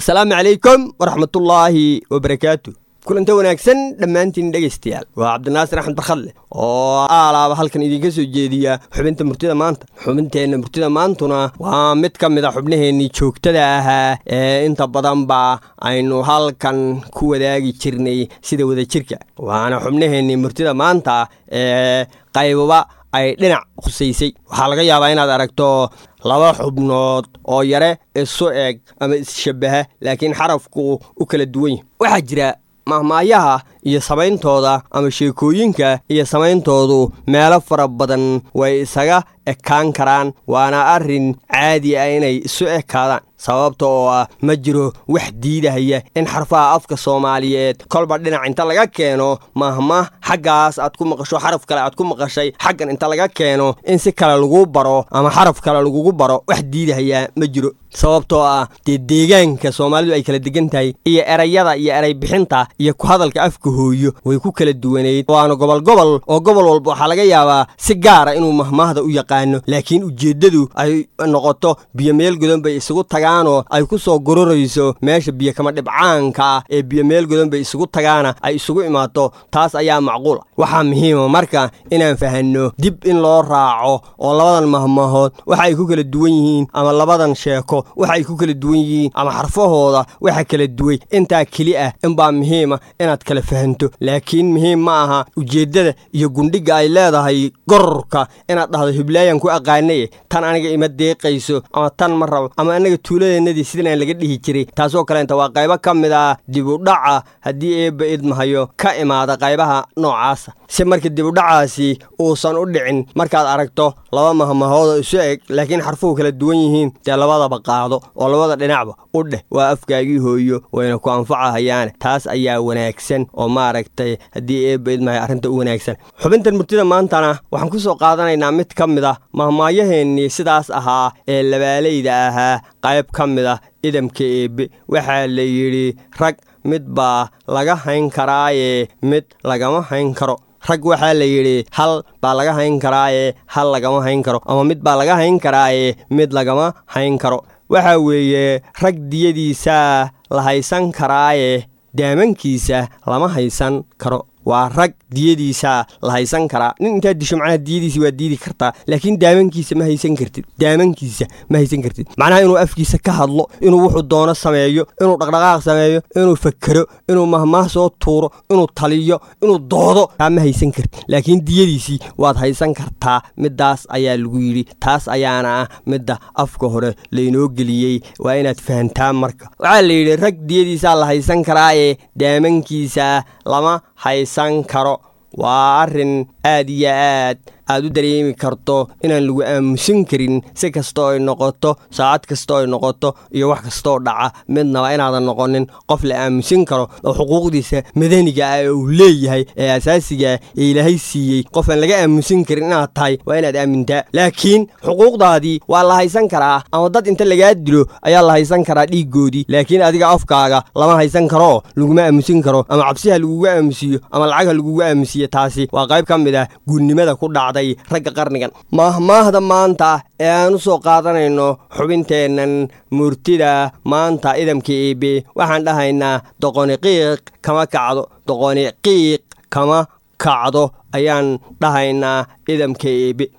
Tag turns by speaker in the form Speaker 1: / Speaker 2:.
Speaker 1: asalaamu calaykum waraxmatullaahi wabarakaatu kulanta wanaagsan dhammaantiin dhegaystayaal waa cabdinaasir axmed barkhadle oo aalaaba halkan idinka soo jeediya xubinta murtida maanta xubinteenna murtida maantuna waa mid ka mid a xubnaheennii joogtada ahaa ee inta badanba aynu halkan ku wadaagi jirnay sida wadajirka waana xubnaheennii murtida maanta ee qaybaba ay dhinac khusaysay waxaa laga yaabaa inaad aragto laba xubnood oo yare isu eg ama isshabbaha laakiin xarafku u kala duwan yahy waxaa jira mahmaayaha iyo samayntooda ama sheekooyinka iyo samayntoodu meelo fara badan way isaga ekaan karaan waana arrin caadi ah inay isu ekaadaan sababta oo ah ma jiro wax diidahaya in xarfaha afka soomaaliyeed kolba dhinac inta laga keeno mahma xaggaas aad ku maqasho xaraf kale aad ku maqashay xaggan inta laga keeno in si kale lagu baro ama xaraf kale lagugu baro wax diidahayaa ma jiro sababtoo ah dee deegaanka soomaalidu ay kala degan tahay iyo erayada iyo eray bixinta iyo ku hadalka afka hooyo way ku kala duwanayd waana gobol gobol oo gobol walba waxaa laga yaabaa si gaara inuu mahmaahda u yaqaano laakiin ujeeddadu ay noqoto biyo meel godan bay isugu tagaanoo ay ku soo gororayso meesha biyo kama dhibcaanka ah ee biyo meel godan bay isugu tagaana ay isugu imaato taas ayaa macquul ah waxaa muhiima marka inaan fahanno dib in loo raaco oo labadan mahmaahood waxa ay ku kala duwan yihiin ama labadan sheeko waxa ay ku kala duwan yihiin ama xarfahooda waxa kala duway intaa keli ah inbaa muhiima inaad kala fahanto laakiin muhiim ma aha ujeeddada iyo gundhigga ay leedahay gororka inaad dhahdo hiblaayan ku aqaanaye tan aniga ima deeqayso ama tan ma rabo ama annaga tuuladeennadii sidan aan laga dhihi jiray taasoo kaleenta waa qaybo ka mid ah dibudhaca haddii eebba idmahayo ka imaada qaybaha noocaasa si marka dibudhacaasi uusan u dhicin markaad aragto laba mahmahoodoo isu eg laakiin xarfuhu kala duwan yihiin dee labadaba qaado oo labada dhinacba u dheh waa afkaagii hooyo wayna ku anfacahayaane taas ayaa wanaagsan oo maaragtay haddii eebba idmahayo arrinta u wanaagsan xubintan murtida maantana waxaan ku soo qaadanaynaa mid ka mid ah mahmaayaheennii sidaas ahaa ee labaalayda ahaa qayb ka mid ah idamka eebbe waxaa la yidhi rag mid baa laga hayn karaaye mid lagama hayn karo rag waxaa la yidhi hal baa laga hayn karaaye hal lagama hayn karo ama mid baa laga hayn karaaye mid lagama hayn karo waxaa weeye rag diyadiisaa la haysan karaaye daamankiisa lama haysan karo waa rag diyadiisa la haysan karaa nin intaad disho macnaha diyadiisi waa diidi kartaa laakiin daamankiisa ma haysan kartid daamankiisa ma haysan kartid macnaha inuu afkiisa ka hadlo inuu wuxuu doono sameeyo inuu dhaqdhaqaaq sameeyo inuu fakero inuu mahmaah soo tuuro inuu taliyo inuu doodo taa ma haysan kartid laakiin diyadiisii waad haysan kartaa middaas ayaa lagu yidhi taas ayaana ah midda afka hore laynoo geliyey waa inaad fahantaa marka waxaa la yidhi rag diyadiisaa la haysan karaaye daamankiisa lama haysan karo waa arrin aad iyo aad aad u dareemi karto inaan lagu aamusan karin si kastoo ay noqoto saacad kastoo ay noqoto iyo wax kastoo dhaca midnaba inaadan noqonin qof la aamusan karo oo xuquuqdiisa madaniga ah ee uu leeyahay ee asaasigaah ee ilaahay siiyey qof aan laga aamusan karin inaad tahay waa inaad aamintaa laakiin xuquuqdaadii waa la haysan karaa ama dad inta lagaa dilo ayaa la haysan karaa dhiiggoodii laakiin adiga afkaaga lama haysan karoo laguma aamusin karo ama cabsiha lagugu aamusiyo ama lacagha lagugu aamusiyo taasi waa qayb ka mid ah guurnimada ku dhacday ragga qarnigan maahmaahda maanta ee aan u soo qaadanayno xubinteennan murtida maanta idamka eebe waxaan dhahaynaa doqoni qiiq kama kacdo doqoni qiiq kama kacdo ayaan dhahaynaa idamka eebe